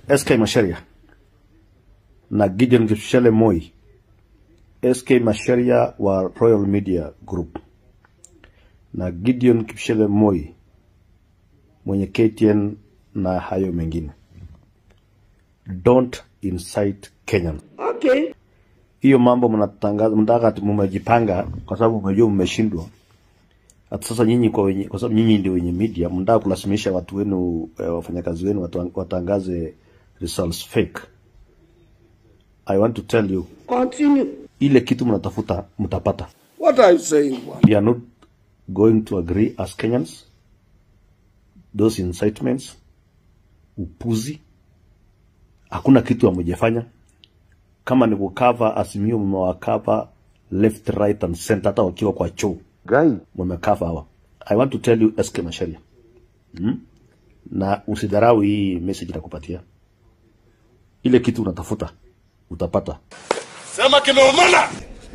SK Masharia na Gideon Kipchele Moi, SK Masharia wa Royal Media Group na Gideon Kipchele Moi mwenye KTN na hayo mengine, don't incite Kenyan. Okay. Hiyo mambo mnatangaza, mnataka ati mmejipanga kwa sababu mmejua mmeshindwa. Hata sasa nyinyi kwa wenye, kwa sababu nyinyi ndio wenye media, mnataka kulazimisha watu wenu eh, wafanyakazi wenu watu, watangaze results fake. I want to tell you, Continue. ile kitu mnatafuta mtapata. What are you saying, bwana? We are not going to agree as Kenyans. Those incitements, upuzi, hakuna kitu hamujafanya. Kama ni kukava Azimio, mmewakava left right and center, hata wakiwa kwa choo Guy, mmekava hawa. I want to tell you SK Masharia, hmm? na usidharau hii message nakupatia. Ile kitu unatafuta utapata. Sema kimeumana.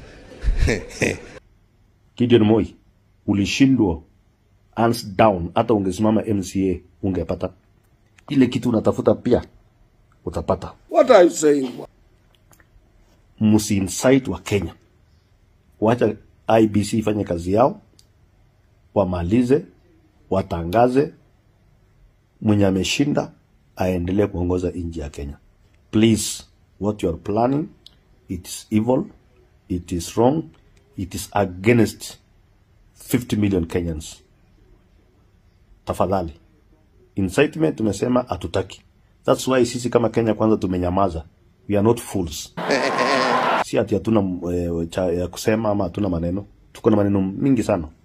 Gideon Moi, ulishindwa hands down, hata ungesimama MCA ungepata ile kitu unatafuta, pia utapata. What are you saying, bwana? Msiincite wa Kenya, wacha IBC ifanye kazi yao, wamalize, watangaze mwenye ameshinda aendelee kuongoza nchi ya Kenya. Please, what you are planning, it is evil, it is wrong, it is against 50 million Kenyans. Tafadhali, incitement tumesema hatutaki. That's why sisi kama Kenya kwanza tumenyamaza. We are not fools. Si ati hatuna eh, cha ya kusema ama hatuna maneno. Tuko na maneno mingi sana.